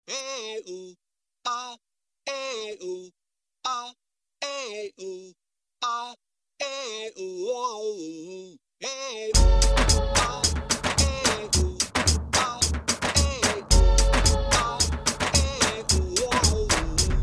eh, ooh, ah, eh, ooh, ah, eh, ooh, ah, eh, ooh, oh, ooh, eh, ooh, ah, eh, ooh, ah, eh, ooh, ah, eh, ooh, oh, ooh.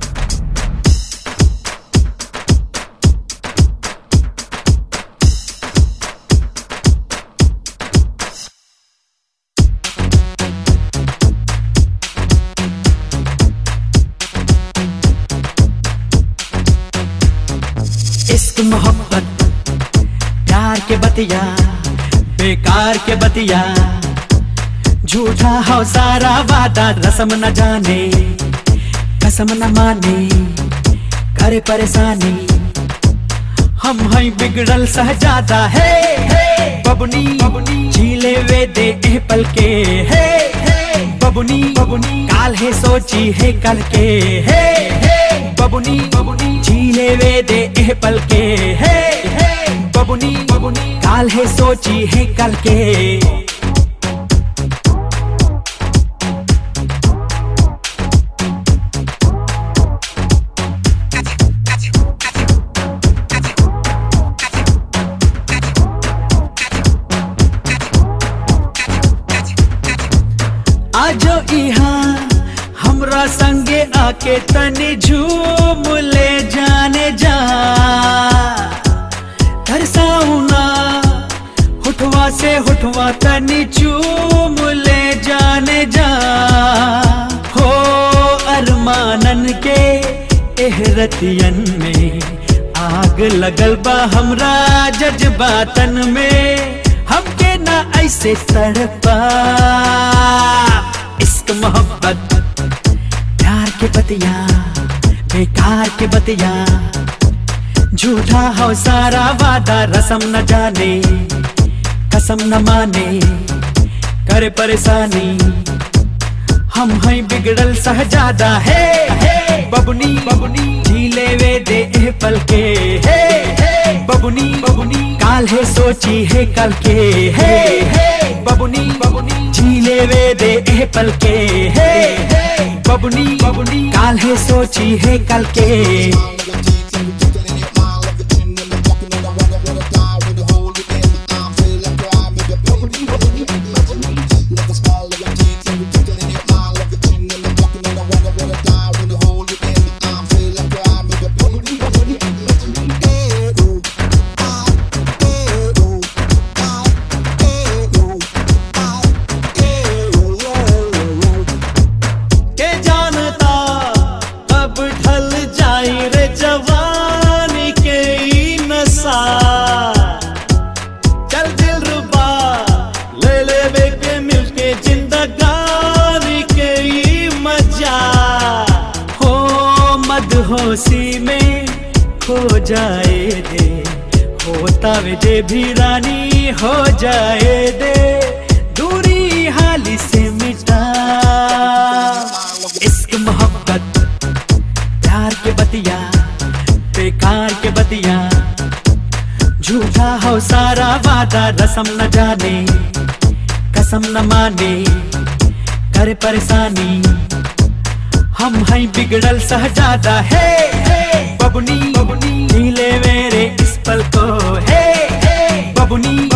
इश्क मोहब्बत प्यार के बतिया बेकार के बतिया झूठा हो सारा वादा रसम न जाने कसम न माने करे परेशानी हम हैं बिगड़ल सहजादा है बबुनी बबुनी झीले वे दे एह पल के है बबुनी बबुनी काल है सोची है कल के है बबुनी बबुनी झीले वे दे एह पल के है बबुनी बबुनी काल है सोची है कल के आजो इहाँ हमरा संगे आके तनी झूम ले जाने जा तरसाउना हुठवा से हुठवा तनी चूम ले जाने जा हो अरमानन के एहरतियन में आग लगल बा हमरा जज्बातन में हमके ना ऐसे तड़पा इश्क मोहब्बत प्यार के बतिया बेकार के बतिया झूठा हो सारा वादा रसम न जाने कसम न माने करे परेशानी हम हैं बिगड़ल सहजादा है बबुनी बबुनी झीले वे दे एह पल के है बबुनी बबुनी काल है सोची है कल के है बबुनी बबुनी झीले वे दे एह पल के है बबुनी बबुनी काल है सोची है कल के के जानता कब ढल जाई रे जवानी के ई नशा चल दिल रुबा ले ले बेके मिलके जिंदगानी के ई मजा हो मदहोशी में खो जाए दे होता वे जे भी रानी हो जाए दे दूरी हाली से मिटा इश्क मोहब्बत प्यार के बतिया बेकार के बतिया झूठा हो सारा वादा रसम न जाने कसम न माने करे परेशानी हम हैं बिगड़ल सहजादा है बबुनी बबुनी नीले मेरे इस पल को है बबुनी